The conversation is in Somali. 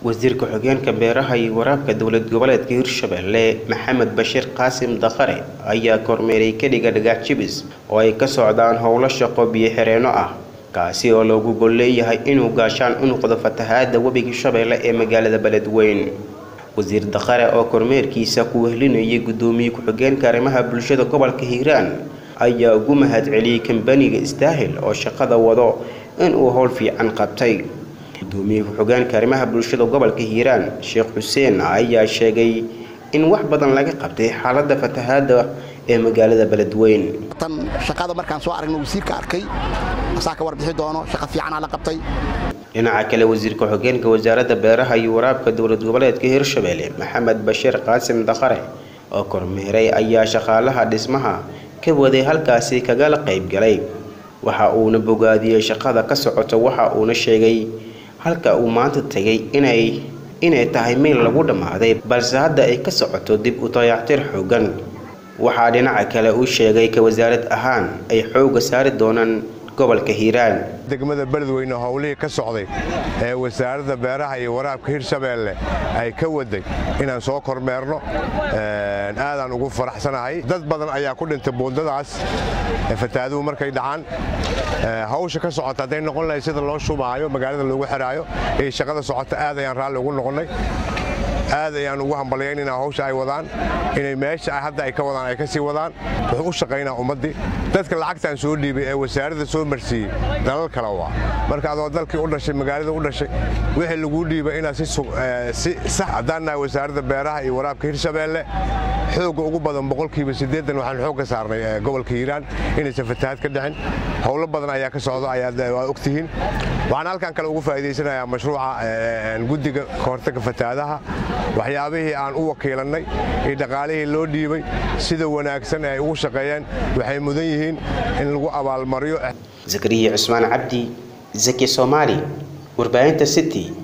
wasiirka xogeenka beeraha iyo waraabka dowlad goboleedka hirshabelle maxamed bashiir qaasim dakhare ayaa kormeeray kadhiga dhagax jibis oo ay ka socdaan howlo shaqo biyo xireenno ah kaasi oo loogu gol leeyahay inuu gaashaan u noqdo fatahaada webiga shabeelle ee magaalada beledweyn wasiir dakhare oo kormeerkiisa ku wehlinayay guddoomiye ku-xigeenka arrimaha bulshada gobolka hiiraan ayaa ugu mahad celiyey kambaniga istaahil oo shaqada wado inuu howl fiican qabtay gudoomiye ku-xigeenka arrimaha bulshada gobolka hiiraan sheekh xuseen ayaa sheegay in wax badan laga qabtay xaalada fatahaada ee magaalada beledweyn tan shaqada markaan soo aragno wasiirka arkay asaa ka warbixi doono shaqa fiicanaa la qabtay dhinaca kale wasiirka xogeenka wasaaradda beeraha iyo waraabka dowlad goboleedka hirshabelle maxamed bashiir qaasim dakhare oo kormeeray ayaa shaqaalaha dhismaha ka waday halkaasi kagala qayb galay waxa uuna bogaadiyey shaqada ka socota waxa uuna sheegay halka uu maanta tegay inay inay tahay meel lagu dhammaaday balse hadda ay ka socoto dib u dayactir xoogan waxaa dhinaca kale uu sheegay ka wasaarad ahaan ay xooga saari doonaan gobolka hiiraan degmada beledweyne howlihii ka socday ee wasaaradda beeraha iyo waraabka hirshabeelle ay ka waday inaan soo kormeerno aadaan ugu faraxsanahay dad badan ayaa ku dhintay buundadaas fataaduhu markay dhacaan hawsha ka socota hadday noqon lahay sida loo shubaayo magaalada loogu xiraayo iyo shaqada socota aad ayaan raalli ugu noqonnay aad ayaan ugu hambalyaynayna hawsha ay wadaan inay meesha hadda ay ka wadaan ay ka sii wadaan wuxuu u shaqaynaa ummaddii dadka lacagtaan soo dhiibay ee wasaaradda soo marsiiyey dalal kale waa marka adoo dalkii u dhashay magaalada u dhashay wixii laguu dhiibay inaad si sax haddaan nahay wasaaradda beeraha iyo waraabka hirshabeelle xoogga ugu badan boqolkiiba siddeedan waxaan xoog ka saarnay gobolka hiiraan inaysan fatahaad ka dhicin howlo badan ayaa ka socdo ayaad ogtihiin waxaan halkan kale ugu faa'iidaysanayaa mashruuca guddiga kahortagga fatahaadaha waxyaabihii aan u wakiilannay iyo dhaqaalihii loo dhiibay sida wanaagsan ee ay ugu shaqeeyeen waxay mudan yihiin in lagu abaalmariyo zakariya cusmaan cabdi zaki soomaali warbaahinta city